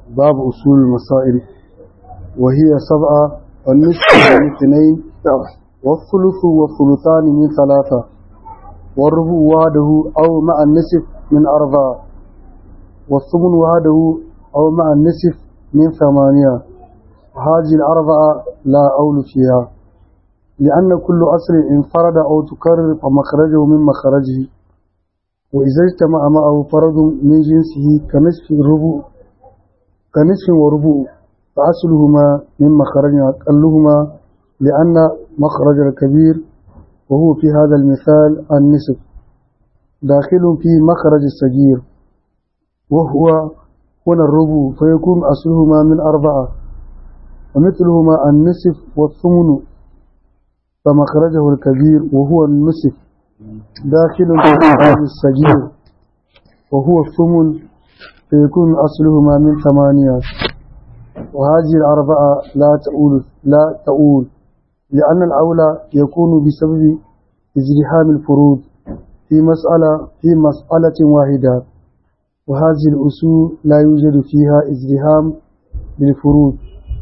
باب أصول المسائل وهي سبعة والنصف من اثنين والثلث والثلثان من ثلاثة والربع وحده أو مع النصف من أربعة والثمن وحده أو مع النصف من ثمانية هذه الأربعة لا أول فيها لأن كل أصل انفرد أو تكرر فمخرجه من مخرجه وإذا اجتمع معه فرد من جنسه كنصف الربع كنصف وربع فأصلهما من مخرج أقلهما لأن مخرج الكبير وهو في هذا المثال النصف داخل في مخرج الصغير وهو هنا الربع فيكون أصلهما من أربعة ومثلهما النصف والثمن فمخرجه الكبير وهو النصف داخل في مخرج الصغير وهو الثمن فيكون أصلهما من ثمانية وهذه الأربعة لا تؤول لا تؤول لأن الأولى يكون بسبب ازدحام الفروض في مسألة في مسألة واحدة وهذه الأصول لا يوجد فيها ازدحام بالفروض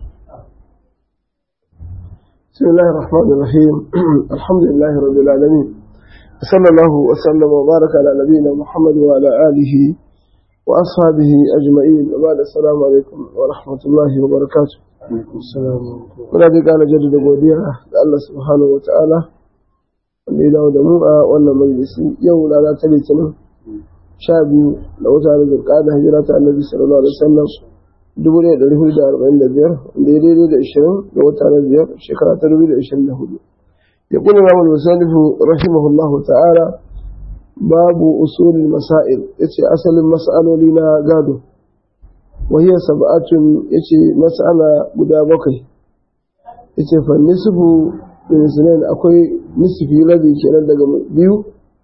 بسم الله الرحمن الرحيم الحمد لله رب العالمين صلى الله وسلم وبارك على نبينا محمد وعلى آله وأصحابه أجمعين وبعد السلام عليكم ورحمة الله وبركاته muna dai ƙara jaddada godiya ga Allah subhanahu wa ta'ala wanda ya dawo da mu a wannan majalisi yau rana ta litinin sha biyu da wata da zurka da hijira ta annabi sallallahu alaihi wasallam dubu ɗaya da hudu da arba'in da biyar wanda ya daidai da ishirin da wata na biyar shekara ta dubu da ishirin da hudu ya kuna ramar musalifu rahimahullahu ta'ala babu usulin masail yace asalin mas'aloli na gado wahiyar sab'atun yace mas'ala guda bakwai yace fa nisfu min sunan akwai nisfi rabi kenan daga biyu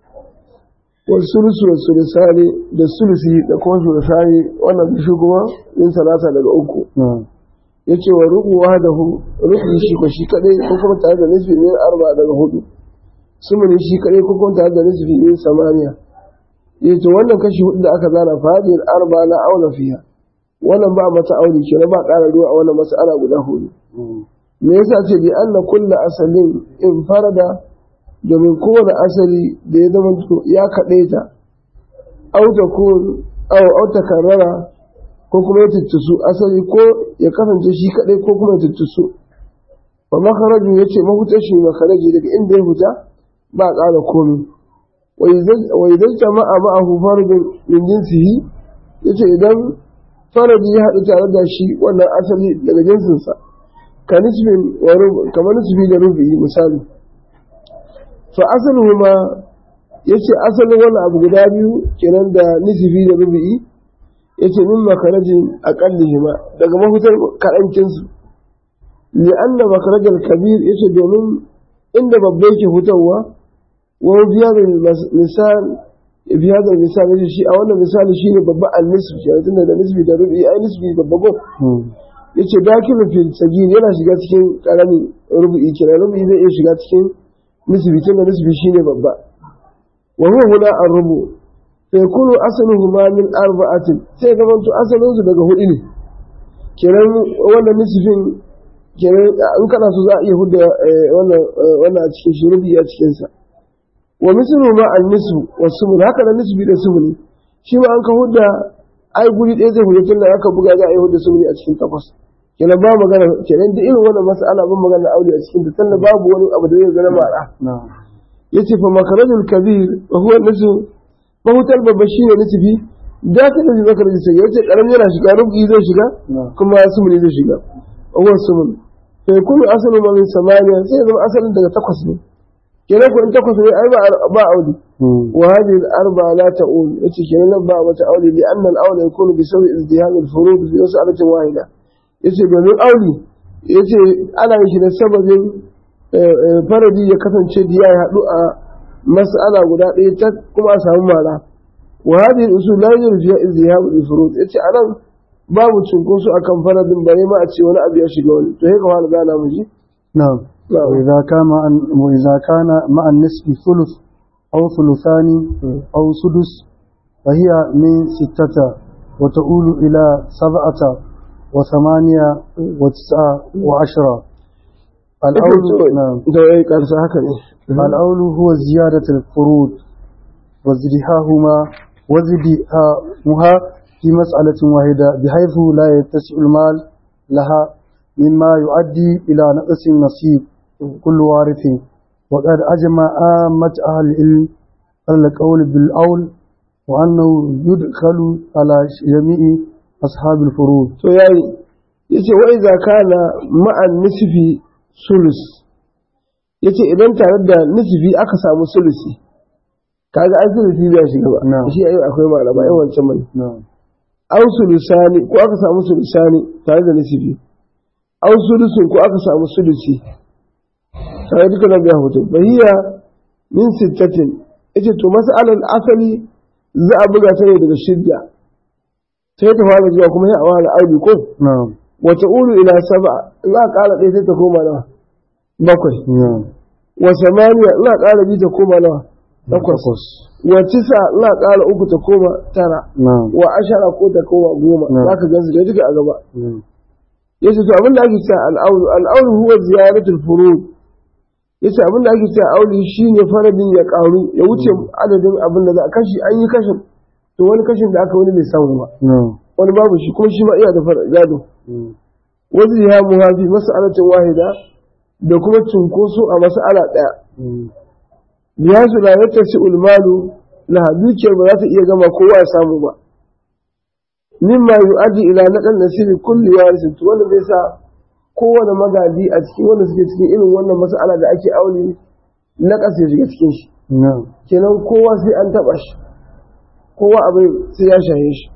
wal sulusu wal sulusani da sulusi da kuma sulusani wannan bishi kuma min salata daga uku yace wa rubu wahdahu rubu shi ko shi kadai ko kuma tare da nisfi min arba daga hudu sumuni shi kadai ko kuma tare da nisfi min samaniya yace wannan kashi hudu da aka zana fadil arba la aula fiha wannan ba mata aure ke ba ƙara ruwa a wannan mas'ala guda hudu me yasa ce bi anna kullu asalin in farada domin kowane asali da ya zama ya kaɗe ta auta ko auta karrara ko kuma ya tuttusu asali ko ya kasance shi kaɗai ko kuma ya tuttusu fa makarajin ya ce mahutar shi makaraji daga inda ya huta ba ƙara komi wa idan jama'a ma'ahu faradun min jinsihi yace idan faradi ya haɗu tare da shi wannan asali daga jinsinsa ka nisbin kamar nisbi da rubi misali fa asaluhu ma yace asalin wannan abu guda biyu kenan da nisbi da rubi yace min makarajin aqallihima daga mafitar kaɗankin su li anna makarajal kabir yace domin inda babba yake fitowa wa biya misal bi hada misali shi a wannan misali shine babba al-nisbi shi tunda da nisbi da rubi ai nisbi babba go yace dakilu fil sagir yana shiga cikin karamin rubi kira rubi zai iya shiga cikin nisbi tunda nisbi shine babba wa huwa huna ar-rubu fa yakunu asluhuma min arba'atin sai ga to asalin su daga hudu ne kenan wannan nisbin kenan in kana so za a iya hudda wannan wannan a cikin shi rubi a cikin sa wa mislu ma an nisbu wa sumun haka da nisbi da sumuni shi ma an ka hudda ai guri ɗaya zai hudda tun da aka buga za a yi hudda sumuni a cikin takwas kenan ba magana kenan da irin wannan mas'ala ban magana aure a cikin ta tunda babu wani abu da zai zama mara yace fa makarajul kabir wa huwa nisbu mahutar babba shine nisbi da ta da makarajul sai yace karamin yana shiga rubi zai shiga kuma sumuni zai shiga wa huwa sumun fa yakunu asalu ma min samaniya sai zama asalin daga takwas ne kenan kuɗin takwas ne ai ba aure wa hadhihi al-arba la ta'ul yace kenan ba wata aure li anna al-aula yakunu bi sawi izdiham al-furud fi mas'alatin wahida yace domin aure yace ana yin shi da sababin faradi ya kasance da ya haɗu a mas'ala guda ɗaya ta kuma a samu mara wa hadhihi al-usul la yujadu fiha izdiham al-furud yace anan babu cunkoso akan faradin bare ma a ce wani abu ya shiga wani to sai ka fara gana mu ji na'am وإذا كان مع وإذا كان مع النصف ثلث أو ثلثان أو سدس فهي من ستة وتؤول إلى سبعة وثمانية وتسعة وعشرة الأول نعم da wai karsa haka ne الأول هو زيادة الفروض وزدهاهما وزدهاهما في مسألة واحدة بحيث لا يتسع المال لها مما يؤدي إلى نقص النصيب كل وارث وقد أجمع آمة أهل العلم على القول بالأول وأنه يدخل على جميع أصحاب الفروض to yayi yace wa idza kana ma'an nisfi sulus yace idan tare da nisfi aka samu sulusi kaga an sulusi bai shiga ba Na'am. shi ayi akwai malama ai wancan mai نعم aw sulusani ko aka samu sulusani tare da nisfi aw sulusun ko aka samu sulusi sai duka nan ya hoto bahiya min sittatin yace to mas'alar asali za a buga ta ne daga shidda sai ta fara zuwa kuma sai a wani arbi ko نعم wata ulu ila saba in aka ƙara ɗaya sai ta koma nawa bakwai نعم wa samaniya in aka ƙara biyu ta koma nawa takwas takwas. wa tisa in aka ƙara uku ta koma tara نعم wa ashara ko ta koma goma Na'am. za ka gansu da duka a gaba نعم yace to abin da ake cewa al'aulu al'aulu huwa ziyaratul furud yace abin da ake cewa auli shine faradin ya ƙaru ya wuce adadin abin da za a kashi an yi kashin to wani kashin da aka wani bai samu ba نعم wani babu shi kuma shi ma iya da fara- gado نعم wasu ya muhafi mas'alatin wahida da kuma cunkoso a mas'ala ɗaya biya su la yata si ulmalu la dukiyar ba za ta iya gama kowa ya samu ba mimma yu'addi ila naqan nasibi kulli warisin to wanda zai sa kowane magadi a cikin wanda suke cikin irin wannan mas'ala da ake aure naqas ya shiga cikin shi نعم kenan kowa sai an taba shi kowa abin sai ya shaye shi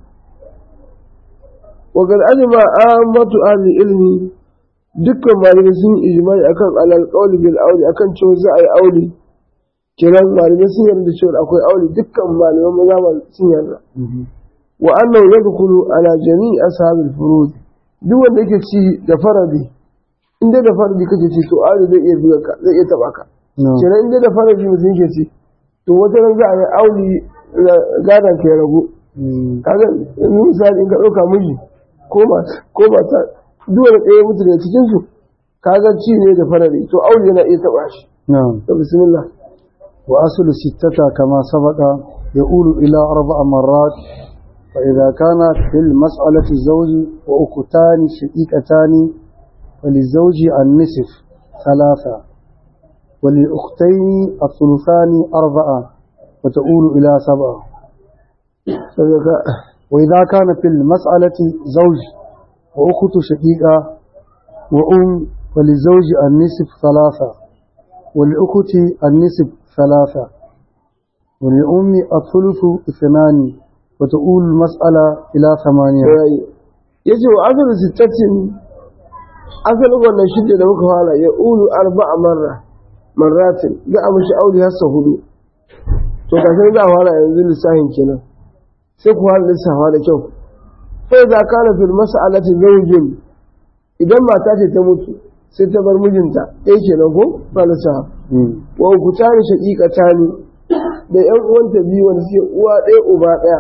wa qad ajma ammatu ahli ilmi dukkan malamai sun yi ijma'i akan alal qawli bil auli akan cewa za a yi auli kenan malamai sun yarda da cewa akwai auli dukkan malaman mazhaba sun yarda wa annahu yadkhulu ala jami'i ashabil furud duk wanda yake ci da faradi in dai da faradi kake ci to auli zai iya buga ka zai iya taba ka نعم kenan in dai da faradi mutum yake ci to wata ran za a yi auli gadon ka ya ragu kaga yanzu misali in ka ɗauka miji ko mata ko mata duk wani ɗaya mutu daga cikin su kaga ci ne da farari to aure yana iya taɓa shi نعم to bismillah وأصل ستة كما سبق يؤول إلى أربع مرات فإذا كان في المسألة الزوج وأختان شقيقتان فللزوج النصف ثلاثة وللأختين الثلثان أربعة وتؤول إلى سبعة sadaka وإذا كان في المسألة زوج وأخت شقيقة وأم فللزوج النصف ثلاثة وللأخت النصف ثلاثة وللأم الثلث اثنان وتؤول المسألة إلى ثمانية yayi yace wa asalu sittatin asalin wannan shidda da muka fara ya ulu arba'a marra marratin za a mishi aure har sau hudu to kafin za a fara yanzu lissafin kenan sai ku fara lissafa da kyau sai za ka na fil mas'alati zawjin idan mata ce ta mutu sai ta bar mijinta ɗaya kenan ko ba lissafa wa ukutani shaqiqatani da ƴan uwanta biyu wanda suke uwa ɗaya uba ɗaya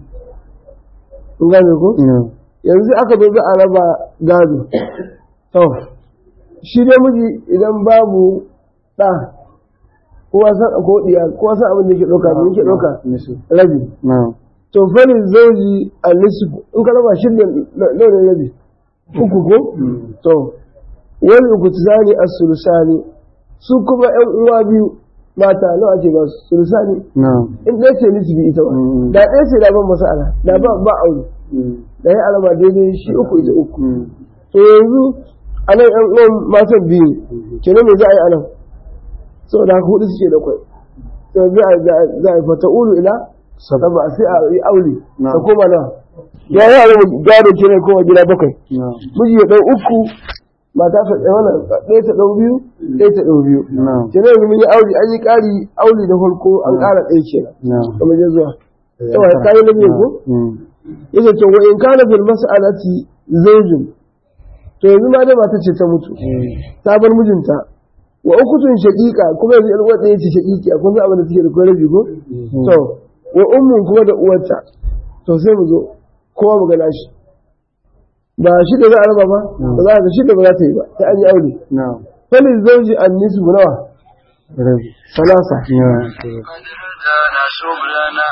in gane ko yanzu aka zo za a raba gado to shi dai miji idan babu ɗa kowa san ko diya kowa san abin da yake ɗauka da yake ɗauka rabi نعم to falin zauji a nisfu in ka raba shi da launin rabi uku ko to wani uku tsani a sulusani su kuma yan uwa biyu mata nawa ce ba su sulusani نعم in ɗaya ce nisbi ita ba Mm. da ɗaya ce da ban masala da ba ba aure da ya alama daidai shi uku ita uku to yanzu a nan yan uwan matan biyu kenan me za a yi a nan saboda haka hudu suke da kwai to za a za a fata ulu ila saba sai a yi aure Na'am. ta koma na ya yi alamu gado kenan koma gida bakwai نعم miji ya ɗau uku mata ta ɗaya wannan ɗaya ta ɗau biyu ɗaya ta ɗau biyu نعم kenan yanzu mun yi aure an yi ƙari aure da farko an ƙara ɗaya kenan نعم kamar ya zuwa yawa kayi na biyu ko yace to wa in kana fil mas'alati zawjun to yanzu ma dai mata ce ta mutu ta bar mijinta wa ukutun shaqiqa kuma yanzu yar uwar ɗaya ce shaqiqi akwai wani abin da take da kwai rabi ko to wa ummun kuma da uwarta to sai mu zo kowa mu gana shi ba shida za a raba ba ba za ka shida ba za ta yi ba sai an yi aure نعم falin zauji an nisu nawa ربي salasa نعم هدانا سبلنا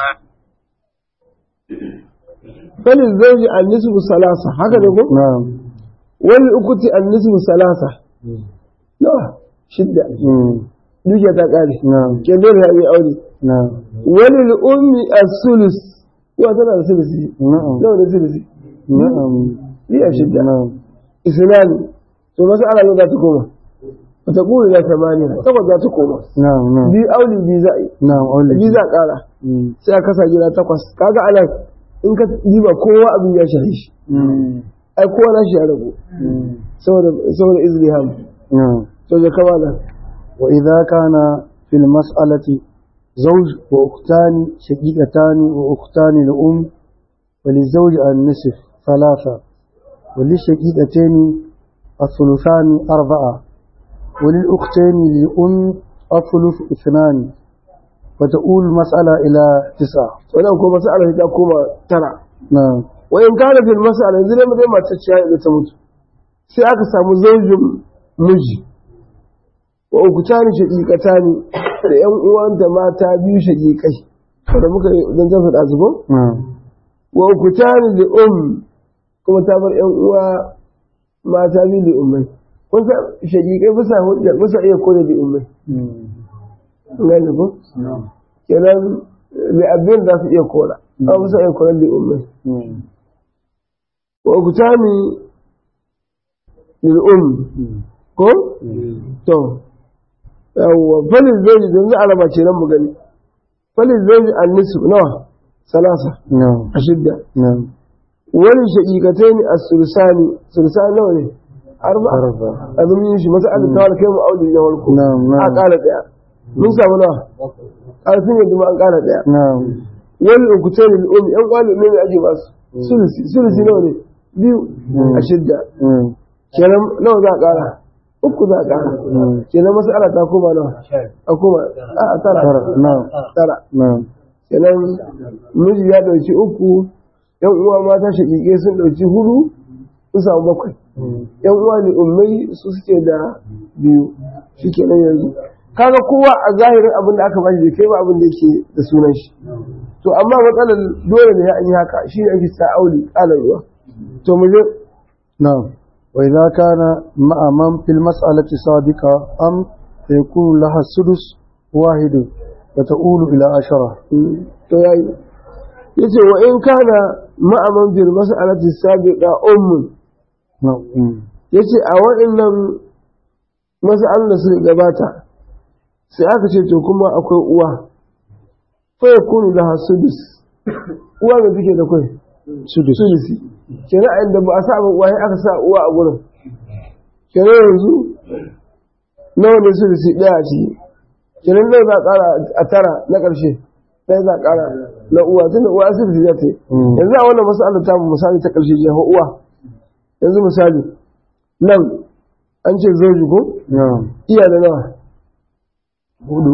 falin zauji an nisu salasa haka ne ko نعم wani ukuti an nisu salasa nawa shidda مم. dukiya ta kare نعم ke dole ya yi aure نعم wani ummi as-sulus wa tana da sulusi نعم nawa da sulusi نعم biya shidda نعم isnani to masu ana yau za ta koma wata ƙuri na samaniya takwas za ta koma نعم نعم biyu auli biyu za a yi نعم أولي biyu za a ƙara مم. sai a kasa gida takwas kaga ana in ka diba kowa abin ya shahi shi مم. ai kowa na shi ya rabu مم. saboda saboda izliham نعم to da kama nan وإذا كان في المسألة زوج وأختان شقيقتان وأختان لأم وللزوج النصف ثلاثة وللشقيقتين الثلثان أربعة وللأختين للأم الثلث اثنان وتؤول المسألة إلى تسعة wannan ko mas'ala ta koma tara نعم wa in kana fil mas'ala yanzu dai mutum mace ciya da ta mutu sai aka samu zaujin miji wa ukutani shaqiqatani da yan uwanta mata biyu shaqiqai da muka dan zafi da zubo نعم wa ukutani li um kuma ta bar yan uwa mata biyu li ummai kun san shaqiqai bisa hujja bisa iya kore li ummai ngani ko kenan li abin da su iya kora an bisa iya kore li ummai wa ukutani lil um ko to yawwa falin zai don za a raba ce nan mu gani falin zai an nisu nawa salasa نعم a shidda نعم wani shaƙiƙatai ne a sursani sursani nawa ne arba أربعة abin yin shi masu alin tawar kai mu auli na warko نعم a نعم ƙara ɗaya mun samu nawa ƙarfin yadda ma an ƙara ɗaya نعم wani ukutai ne al'ummi yan kwali ne ne ake basu sulusi sulusi nawa ne biyu a shidda نعم kenan nawa za a ƙara uku za a ƙara نعم kenan masu ala ta koma nawa a koma a a tara ترى. نعم tara نعم kenan miji ya ɗauki uku yan uwa mata shaƙiƙe sun ɗauki hudu sun samu bakwai yan uwa ne ummai su suke da biyu shi kenan yanzu kaga kowa a zahirin abin da aka bashi bai kai ba abin da yake da sunan shi to amma matsalar dole ne ya yi haka shi ne ake sa auli ƙalar ruwa to mu je نعم وإذا كان مع من في المسألة سابقة أم فيكون لها السدس واحد وتؤول إلى عشرة to yayi yace wa in kana ma'aman bil mas'alati sabiqa ummun نعم مم. yace a waɗannan mas'alan da suka gabata sai aka ce to kuma akwai uwa fa yakunu laha sudus uwa da take da kai سدس sulusi kenan a inda ba a sa ba uwa sai aka sa uwa a gurin kenan yanzu nawa ne sulusi ɗaya a ciki kenan nawa za a ƙara a tara na ƙarshe ɗaya za a ƙara na uwa tunda uwa sulusi za ta yi Mm. yanzu a wannan mas'alar ta mu misali ta ƙarshe jefa uwa yanzu misali nan an ce zauji ko نعم iya da nawa hudu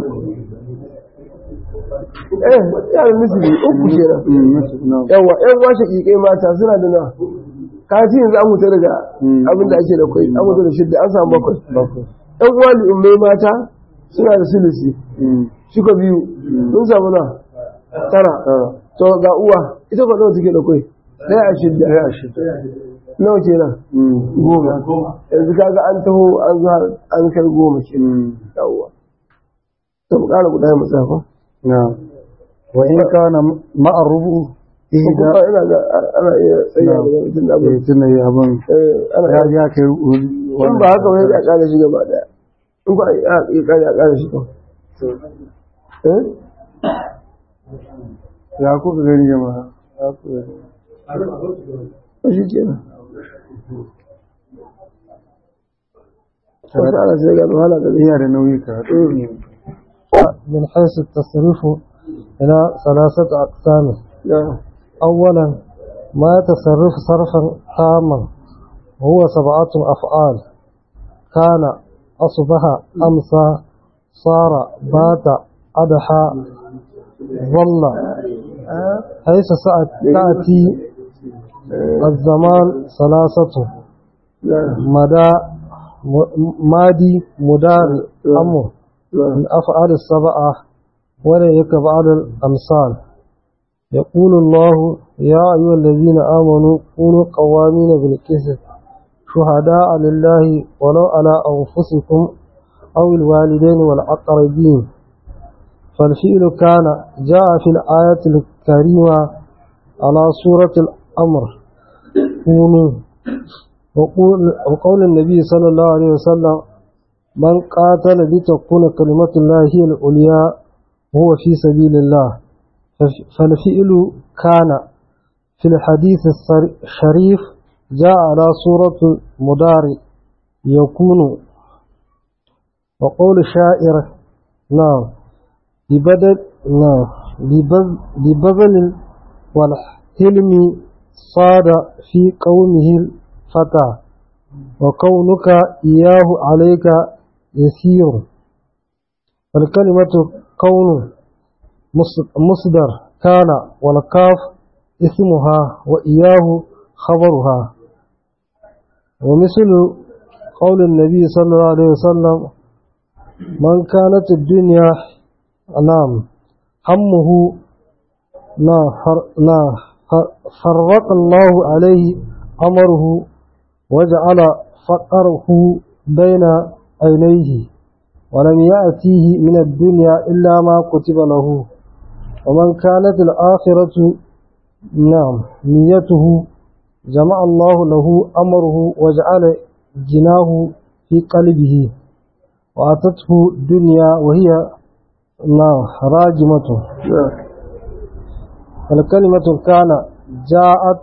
eh iya da nisbi uku kenan Mm, nasi- na'am. yawa yan washe ƙiƙai mata suna da nawa kaci yanzu an huta daga Mm. abin da ake da kwai an huta da shidda an samu bakwai bakwai yan uwa li'ummai mata suna da silisi Mm, shika biyu sun samu na tara tara to ga uwa ita kwa nawa take da kwai ɗaya a shidda ɗaya a shida nawa kenan Mm, goma yanzu kaga an taho an zo har an kai goma kenan mm, yawwa to mu ƙara guda mu tsafa نعم وإن كان مع الربع kuma إحدى ina ga ana iya tsaya da mutum da abin eh, tunda ya abin eh ana ya iya ya kai in ba haka wani ya ƙara shi gaba ɗaya in ba ya ƙara ya ƙara shi kawai eh ya kuka gani jama'a ya kuka gani to shi kenan wasu ana sai ga wahala da zai iya da nauyi ka من حيث التصريف إلى ثلاثة أقسام na أولا ما يتصرف صرفا تاما وهو سبعة أفعال كان أصبح أمسى صار بات أضحى ظل حيث سأت تأتي الزمان ثلاثة مدى مادي مدار أمر من أفعال السبعة وليك بعض الأمثال يقول الله يا أيها الذين آمنوا كونوا قوامين بالقسط شهداء لله ولو على أنفسكم أو الوالدين والأقربين فالفعل كان جاء في الآية الكريمة على سورة الأمر كونوا وقول, وقول النبي صلى الله عليه وسلم من قاتل لتكون كلمة الله هي العليا هو في سبيل الله فالفعل كان في الحديث الشريف جاء على صورة مدار يكون وقول الشاعر نعم ببدل نعم ببذل والحلم صاد في قومه الفتى وكونك إياه عليك يسير الكلمة كون مصدر كان والكاف اسمها وإياه خبرها ومثل قول النبي صلى الله عليه وسلم من كانت الدنيا نعم همه لا فرق الله عليه أمره وجعل فقره بين عينيه ولم يأتيه من الدنيا إلا ما كتب له ومن كانت الآخرة نعم نيته جمع الله له أمره وجعل جناه في قلبه وأتته الدنيا وهي نعم راجمة الكلمة كان جاءت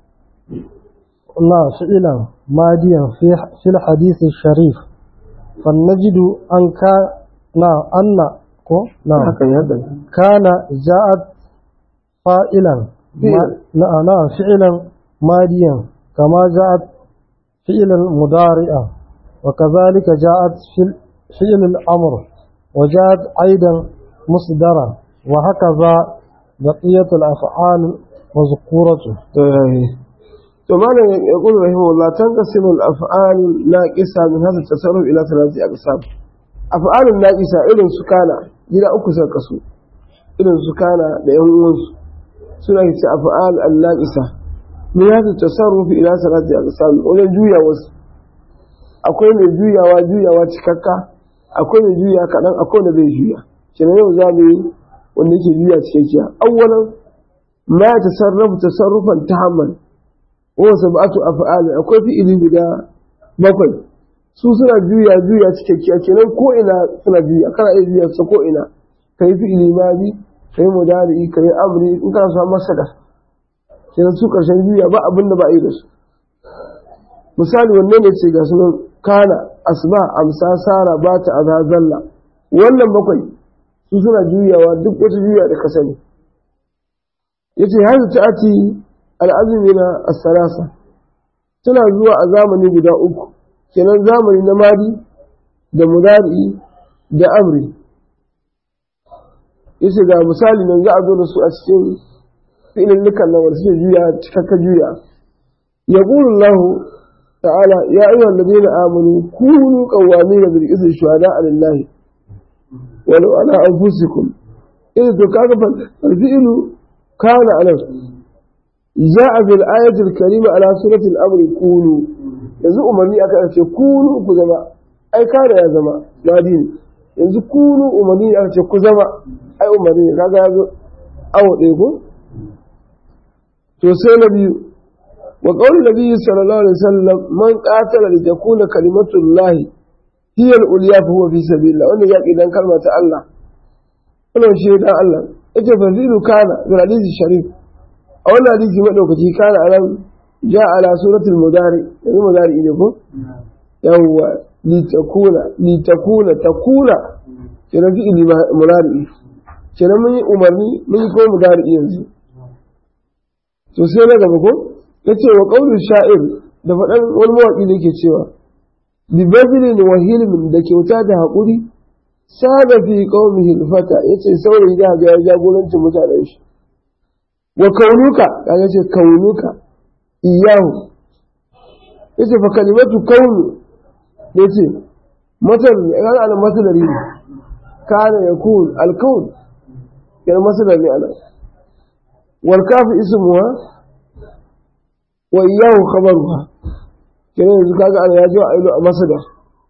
نعم فعلا ماديا في في الحديث الشريف فنجد أن كان نعم أن نعم كان جاءت فاعلا نعم نعم فعلا ماديا كما جاءت فعلا مضارئا وكذلك جاءت فعل الأمر وجاءت أيضا مصدرا وهكذا بقية الأفعال مذكورة to malam ya qulu rahimahullah tanqasimu al-af'al naqisa min hadha at-tasarruf ila thalathati aqsam af'alun naqisa irin su kana gida uku sai kasu irin su kana da yan uwansu suna ce af'al al-naqisa min hadha at-tasarruf ila thalathati aqsam wajen juya wasu akwai mai juyawa juyawa cikakka akwai mai juya kaɗan akwai wanda bai juya kenan yau za mu yi wanda yake juya cikakkiya awwalan ma tasarrafu tasarrufan tahamman wa sab'atu af'al akwai fi'ili guda bakwai su suna juya juya cikakkiya kenan ko ina suna juya kana iya juya su ko ina kai fi'ili madi kai mudari kai amri in kana so masa da kenan su karshen juya ba abin da ba a yi da su misali wanne ne ce ga sunan kana asba amsa sara ba ta azazalla wannan bakwai su suna juyawa duk wata juya da ka sani yace hazu ta'ati al'azumi na asarasa tana zuwa a zamani guda uku kenan zamani na madi da mudari da amri yace ga misali nan za a zo da su a cikin filin nukan nan wanda suke juya cikakka juya yaqulu Allah ta'ala ya ayyuhal ladina amanu kunu qawwamin bil qisti shuhada'a lillahi walau ala anfusikum idan to kaga fa fi'lu kana anan ja'a bil ayati al karima ala surati al amri kunu yanzu umarni aka ce kunu ku zama ai kana ya zama wadi ne yanzu kunu umarni aka ce ku zama ai umarni ne kaga yazo awo ɗaya ko to sai na biyu wa qawli nabiyyi sallallahu alaihi wasallam man qatala li takuna kalimatullahi hiya al-ulya fa huwa fi sabilillah wannan yaki dan kalma ta Allah wannan shi dan Allah yace fa zilu kana bil hadisi sharif a wannan hadisi madaukaki kana anan ja ala suratul mudari yanzu mudari ne ko yawwa li takuna li takuna takuna kenan fi ili mudari kenan mun yi umarni mun yi ko mudari yanzu to sai na gaba ko yace wa qaulul sha'ir da faɗan wani mawaƙi da yake cewa bi bazilin wa hilmin da kyauta da haƙuri sada fi qaumihi fata yace saurayi da ga ya jagorancin mutanen shi wa kaunuka kaga ce kaunuka iyahu yace fa kalimatu kaunu yace masal ya ga masalari ne kana yakun alkaun yana masalar ne ana wal kafi ismuha wa iyahu khabaruha kenan yanzu kaga ana yaji a ilu a masadar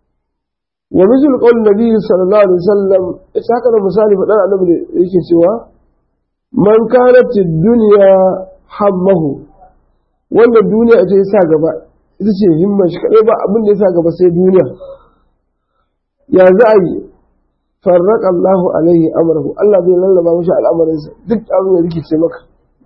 wa misal qaul nabi sallallahu alaihi wasallam ita haka da misali faɗan annabi da yake cewa man kanat ad-dunya hammahu wannan duniya ita ya sa gaba ita ce himmar shi kadai ba abin da ya sa gaba sai duniya ya za a yi farraq Allahu alaihi amrahu Allah zai lallaba mishi al'amarinsa duk abin da rikice maka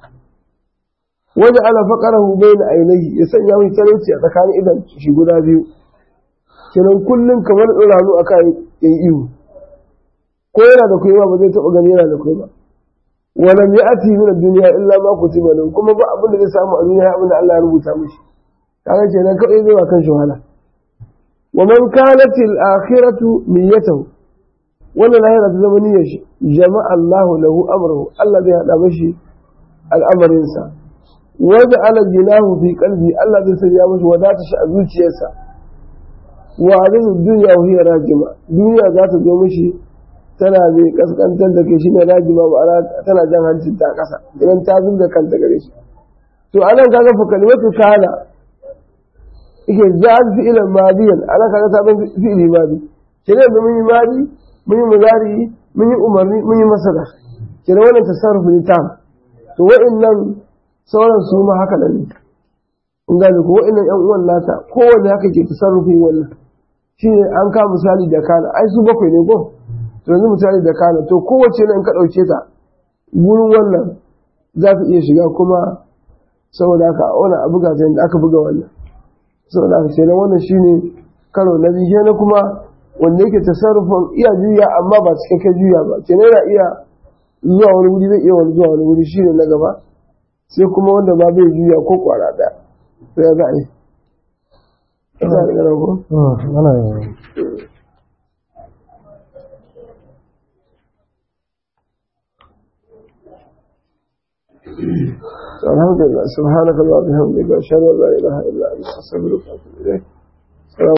waje ala faqarahu bayna ainihi ya sanya mai talauci a tsakanin idan shi guda biyu kenan kullum kamar tsiranu aka yi ihu ko yana da kuwa ba zai taɓa gani yana da kuwa ba walam ya'ti min ad-dunya illa ma kutiba lahu kuma ba abin da zai samu a duniya abin da Allah ya rubuta mishi kaga kenan kawai zai wa kanshi wahala wa man kanat al-akhiratu niyyatuhu wannan lahira ta zama niyyar shi jama'a Allah lahu amrahu Allah zai hada mishi al'amarin sa wa ja'ala jinahu fi qalbi Allah zai sanya mishi wadata shi a zuciyarsa wa alayhi dunya wa hiya rajima duniya za ta zo mishi tana zai kaskantar da kai shine rajima ba tana jan hancin ta kasa idan ta zubda kanta gare shi to anan kaga fa kalimatu kana yake zan fi'lan madiyan ana kaga ta ban fi'li madi kire da mun yi madi mun yi muzari mun yi umarni mun yi masala kire wannan tasarrufu ne tam to wa'annan sauran su ma haka nan ne in gane ko wa'annan yan uwan nata kowanne haka ke tasarrufi wannan shine an ka misali da kana ai su bakwai ne ko to yanzu misali da kana to kowace ne in ka dauke ta gurin wannan za ta iya shiga kuma saboda haka wani abu ga ta aka buga wannan saboda haka sai wannan shine karo na biyu na kuma wanda yake tasarrufin iya juya amma ba cikakken juya ba kenan yana iya zuwa wani wuri zai iya wani zuwa wani wuri shine na gaba sai kuma wanda ba bai juya ko kwara da sai ya za a yi Ina da ganin ko? ana yin الحمد لله سبحانك اللهم وبحمدك اشهد ان لا اله الا انت استغفرك واتوب اليك